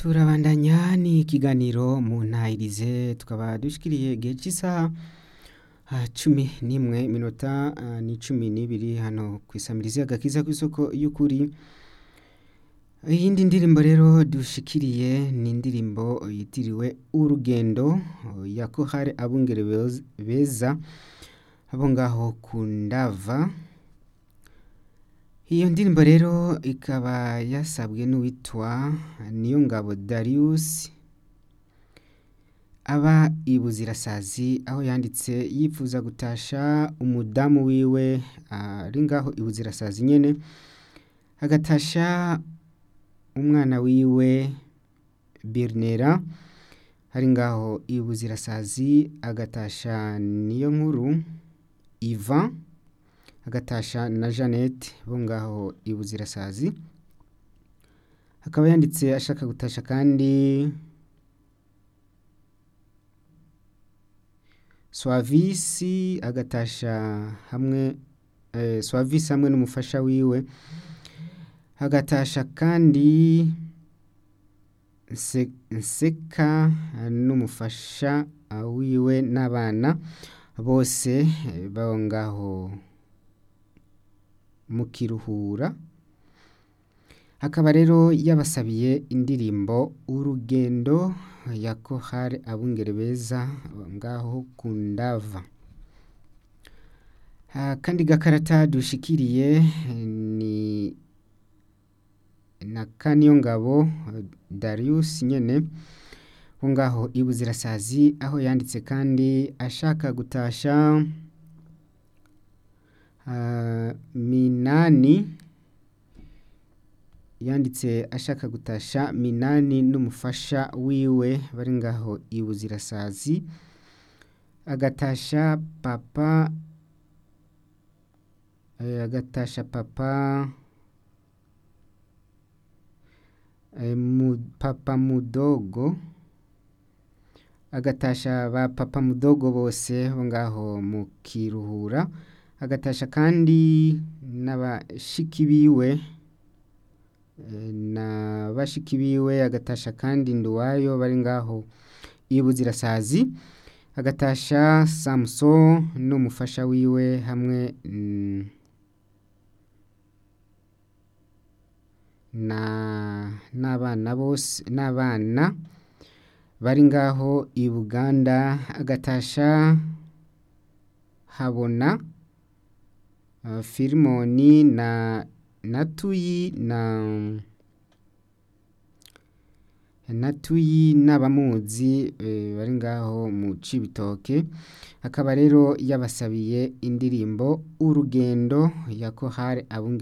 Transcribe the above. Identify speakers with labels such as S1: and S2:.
S1: turabandanya n'ikiganiro mu ntahirize tukaba dushikiriye igihe cy'isaha ah, cumi n'imwe minota ah, ni cumi n'ibiri hano ku isamirizi agakiza kw'isoko y'ukuri iyindi ndirimbo rero dushikiriye ni indirimbo yitiriwe urugendo ya kohare abungere Beza- beza abo ngaho ku ndava iyo ndirimbo rero ikaba yasabwe n'uwitwa Niyongabo Darius aba i Buzirasazi aho yanditse yifuza gutasha umudamu wiwe ari ngaho i Buzirasazi nyene agatasha umwana wiwe Birnera ari ngaho i Buzirasazi agatasha niyo nkuru Ivan agatasha na Jeannette bo ngaho i Buzirasazi akaba yanditse ashaka gutasha kandi Swavisi agatasha hamwe eh, Swavisi hamwe n'umufasha wiwe agatasha kandi Nse- Nseka n'umufasha wiwe n'abana bose eh, babo ngaho mu kiruhura akaba rero yabasabiye indirimbo urugendo ya kohare abungere beza ngaho ku ndava Ah, kandi gakarata dushikiriye eh, ni na Kaniyongabo eh, Darius nyene wo ngaho i Buzirasazi aho yanditse kandi ashaka gutasha ah, Minani yanditse ashaka gutasha Minani n'umufasha wiwe bari ngaho i Buzirasazi agatasha papa eh, agatasha papa eh, mu, papa mudogo agatasha ba papa mudogo bose bo ngaho mu kiruhura agatasha kandi n'abashiki biwe eh, na bashiki biwe agatasha kandi nduwayo bari ngaho i Buzirasazi agatasha Samson n'umufasha wiwe hamwe mm, na n'abana bose n'abana bari ngaho i Buganda agatasha habona uh, Filimoni na Natuyi na Natuyi n'abamuzi eh, bari ngaho mu Cibitoke akaba rero yabasabiye indirimbo urugendo ya kohare abungere